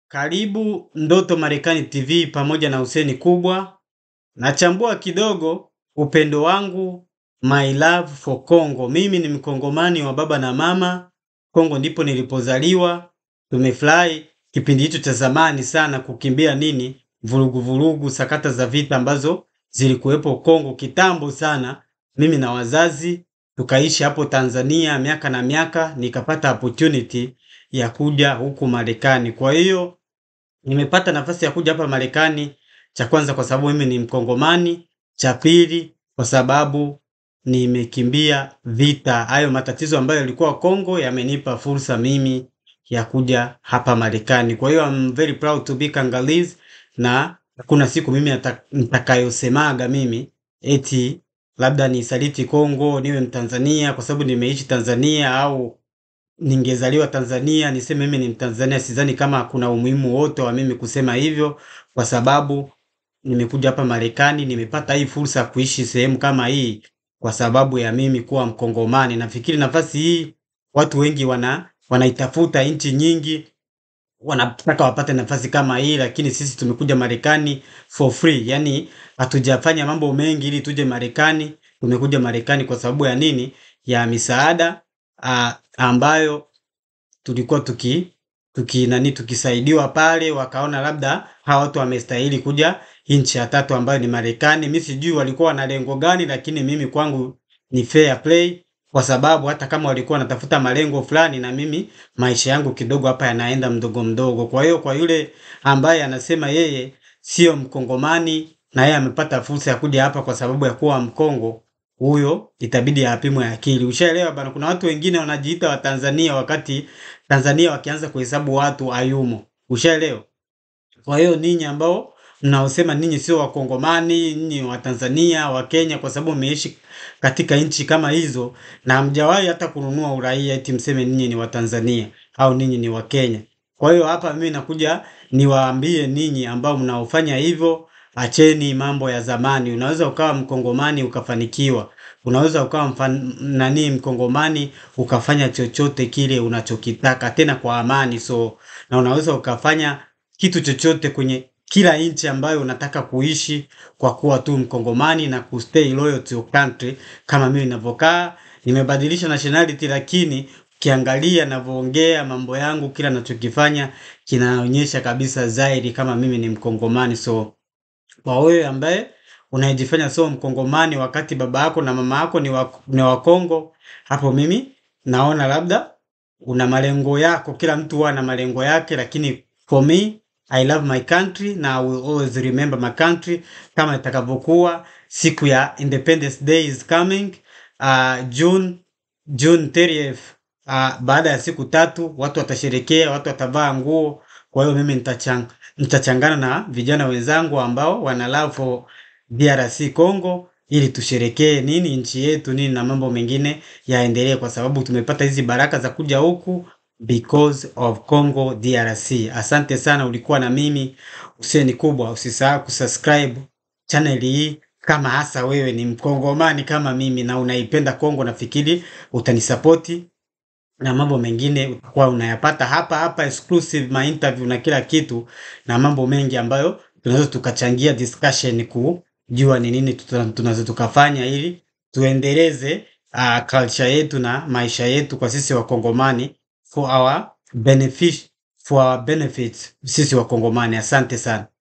Karibu Ndoto Marekani TV pamoja na Huseni Kubwa. Nachambua kidogo upendo wangu my love for Congo. Mimi ni mkongomani wa baba na mama. Kongo ndipo nilipozaliwa. Tumefurahi kipindi hicho cha zamani sana kukimbia nini vurugu vurugu, sakata za vita ambazo zilikuwepo Kongo kitambo sana. Mimi na wazazi tukaishi hapo Tanzania miaka na miaka, nikapata opportunity ya kuja huku Marekani. Kwa hiyo nimepata nafasi ya kuja hapa Marekani, cha kwanza kwa sababu mimi ni Mkongomani, cha pili kwa sababu nimekimbia vita. Hayo matatizo ambayo yalikuwa Kongo yamenipa fursa mimi ya kuja hapa Marekani. Kwa hiyo I'm very proud to be Congolese na hakuna siku mimi nitakayosemaga mimi eti labda nisaliti Kongo niwe Mtanzania kwa sababu nimeishi Tanzania au ningezaliwa Tanzania niseme mimi ni Mtanzania. Sidhani kama kuna umuhimu wote wa mimi kusema hivyo, kwa sababu nimekuja hapa Marekani, nimepata hii fursa ya kuishi sehemu kama hii kwa sababu ya mimi kuwa Mkongomani. Nafikiri nafasi hii watu wengi wana wanaitafuta, nchi nyingi wanataka wapate nafasi kama hii, lakini sisi tumekuja Marekani for free, yani hatujafanya mambo mengi ili tuje Marekani. Tumekuja Marekani kwa sababu ya nini? Ya misaada a, ambayo tulikuwa tuki tuki nani tukisaidiwa pale, wakaona labda hawa watu wamestahili kuja nchi ya tatu ambayo ni Marekani. Mimi sijui walikuwa wana lengo gani, lakini mimi kwangu ni fair play kwa sababu hata kama walikuwa wanatafuta malengo fulani, na mimi maisha yangu kidogo hapa yanaenda mdogo mdogo. Kwa hiyo kwa yule ambaye anasema yeye sio Mkongomani na yeye amepata fursa ya kuja hapa kwa sababu ya kuwa Mkongo, huyo itabidi apimwe akili. Ushaelewa bana? Kuna watu wengine wanajiita wa Tanzania wakati Tanzania wakianza kuhesabu watu hayumo. Ushaelewa? Kwa hiyo ninyi ambao mnaosema ninyi sio Wakongomani, ninyi wa Tanzania, wa Kenya, kwa sababu mmeishi katika nchi kama hizo na hamjawahi hata kununua uraia eti mseme ninyi ni Watanzania au ninyi ni wa Kenya. Kwa hiyo hapa mimi nakuja niwaambie ninyi ambao mnaofanya hivyo, acheni mambo ya zamani. Unaweza ukawa Mkongomani ukafanikiwa, unaweza ukawa mfan, nani Mkongomani ukafanya chochote kile unachokitaka tena kwa amani. So na unaweza ukafanya kitu chochote kwenye kila nchi ambayo unataka kuishi kwa kuwa tu Mkongomani na kustay loyal to your country. Kama mimi ninavyokaa, nimebadilisha nationality, lakini ukiangalia ninavyoongea mambo yangu, kila ninachokifanya kinaonyesha kabisa zaidi kama mimi ni Mkongomani. So kwa wewe ambaye unajifanya sio Mkongomani wakati baba yako na mama yako ni wa, ni wa Kongo, hapo mimi naona labda una malengo yako. Kila mtu huwa na malengo yake, lakini for me I love my country na I will always remember my country. Kama itakavyokuwa siku ya Independence Day is coming uh, June June 30th uh, baada ya siku tatu watu watasherekea, watu watavaa nguo. Kwa hiyo mimi nitachang, nitachangana na vijana wenzangu ambao wana love for DRC Congo ili tusherekee nini nchi yetu nini na mambo mengine yaendelee, kwa sababu tumepata hizi baraka za kuja huku because of Congo DRC. Asante sana, ulikuwa na mimi Huseni Kubwa. Usisahau kusubscribe channel hii kama hasa wewe ni mkongomani kama mimi na unaipenda Kongo, nafikiri utanisapoti na mambo mengine utakuwa unayapata hapa hapa, exclusive ma interview na kila kitu na mambo mengi ambayo tunaweza tukachangia discussion kujua ni nini tunaweza tukafanya ili tuendeleze uh, culture yetu na maisha yetu kwa sisi Wakongomani for our benefit, for our benefit sisi Wakongomani. Asante sana.